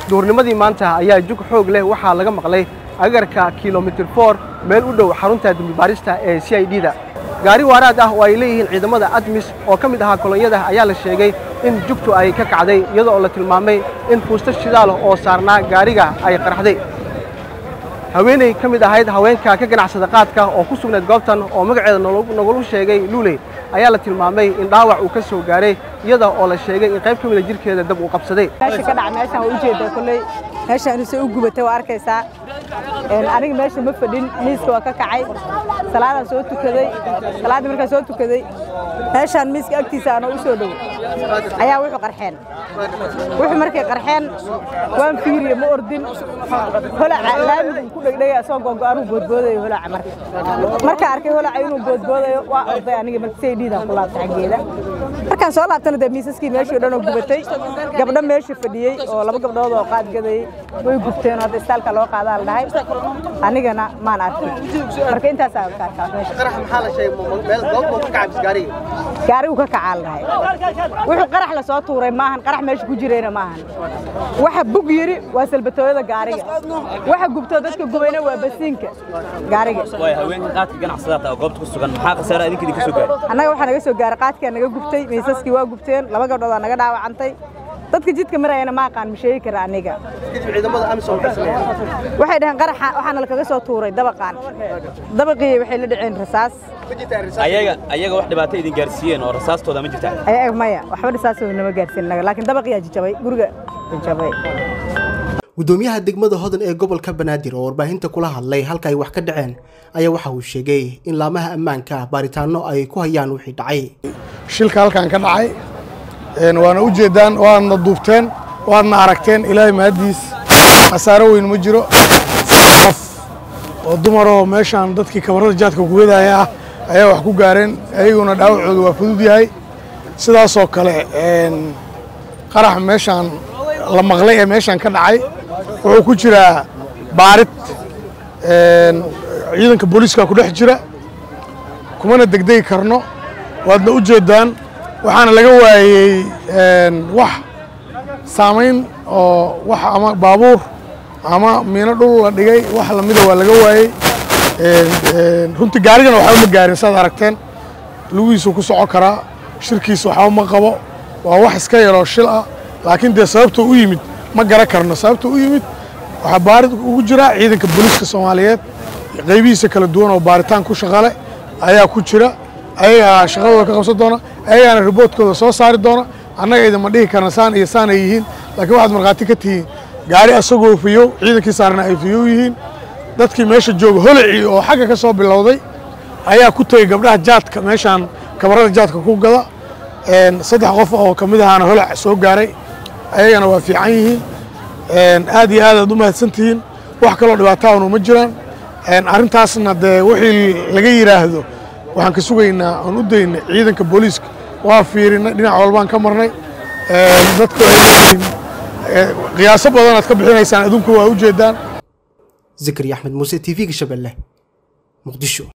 duurnimadii maanta ayaa jug xoog leh waxaa laga maqlay agarka kilomitir for meel u dhow xarunta dembibaarista ee c i d da gaari waaraad ah oo ay leeyihiin ciidamada admis oo ka mid ahaa kolonyada ayaa la sheegay in jugtu ay ka kacday iyadoo oo la tilmaamay in fuusta shidaal oo saarnaa gaariga ay qarxday haweeney ka mid ahayd haweenka ka ganacsada qaadka oo ku sugnayd goobtan oo magaceeda nagulu sheegay luuley ayaa la tilmaamay in dhaawac uu ka soo gaaray iyada oo la sheegay in qayb ka mida jirkeeda dab uu qabsaday meesha ka dhaca meeshaan waa ujeedaa kolley meeshaan inuu u gubatay waa arkaysaa aniga meesha ma fadhin miiska waa ka kacay salaadaan soo tukaday salaaddii markaan soo tukaday meeshaan miiska agtiisa anoo u soo dhow ayaa wuxuu qarxeen wuxuu markay qarxeen waan fiiriye ma ordin holaca laamigu ku dhegdhegay asoo gogo anuu boodboodayo holaca marka markaa arkay holaca inuu boodboodayo waa orday aniga marka say dhiidaan ku laabta xaggeeda markaan soo laabtana dee miisaskii meeshii o dhan oo gubatay gabdho meesha fadhiyey oo laba gabdhood oo qaad gadayey way gubteen oo hadda istaalka loo qaadaa la dhahay anigana maan arkin marka intaasaa ka arkaa meesha gaarigu ka kacaa la dhahay wuxuu qarax la soo tuuray maahan qarax meesha ku jirayna maahan waxa bug yiri waa salbatooyada gaariga waxa gubtoo dadka gubayna waa basiinka gaariga way haweenka qaadka ganacsadaata oo goobta ku sugan maxaa khasaara idinka idinka soo gaaray annaga waxaa naga soo gaaray qaadkaa naga gubtay miisaskii waa gubteen laba gabdhood aa naga dhaawacantay dadka jidka marayana ma aqaan ma sheegi kara aniga waxay dhaheen qaraxa waxaana lakaga soo tuuray dabaqaan dabaqii waxay la dhaceen rasaas ayaga ayaga wax dhibaato idin gaarsiiyeen oo rasaastooda ma jirtaa ayaga maya waxba rasaasoo nama gaarsiin naga laakiin dabaqiyaa jijabay guriga jijabay gudoomiyaha degmada hodan ee gobolka banaadir oo warbaahinta kula hadlay halka ay wax ka dhaceen ayaa waxa uu sheegay in laamaha ammaanka baaritaano ay ku hayaan wixii dhacay shilka halkan ka dhacay waana u jeedaan waadna duubteen waadna aragteen ilaahay mahaddiis khasaaro weyn ma jiro qof oo dumaroo meeshaan dadkii kabarada jaadka kuwadaya ah ayaa wax ku gaareen ayaguna dhaawacooda waa fudud yahay sidaasoo kale qarax meeshaan la maqlay ee meeshaan ka dhacay wuxuu ku jiraa baarid ciidanka booliiska ku dhex jira kumana degdegi karno waadna u jeedaan waxaana laga waayey wax saamayn oo wax ama baabuur ama miino dhul la dhigay wax lamida waa laga waayey runtii gaarigana waxba ma gaarin saad aragteen lugihiisuu ku socon karaa shirkiisa waxba ma qabo waa wax iska yaroo shil ah laakiin dee sababtuu u yimid ma garan karno sababtuu u yimid waxaa baarid ugu jira ciidanka booliiska soomaaliyeed qaybihiisa kala duwan oo baaritaan ku shaqale ayaa ku jira ayagaa shaqadooda ka qabsan doona ayagaana riboodkooda soo saari doona annaga idinma dhihi karna saan iyo saan ay yihiin laakiin waxaad markhaati ka tihiin gaari asagoo fiyow ciidankii saarna ay fiyow yihiin dadkii meesha jooga holacii oo xagga ka soo bilowday ayaa ku tegey gabdhaha jaadka meeshaan kabarada jaadka ku gada saddex qof oo ka mid ahaana holac soo gaaray ayagana waa fiican yihiin aad iyo aad aad u mahadsan tihiin wax kaloo dhibaataanu ma jiraan arrintaasna dee wixii laga yidhaahdo waxaan ka sugaynaa aan u daynay ciidanka booliiska waa fiirinay dhinac walbaan ka marnay dadku ay leeyihiin qiyaaso badanaad ka bixinaysaan adduunku waa u jeedaan zakariya axmed muuse t v-ga shabeelle muqdisho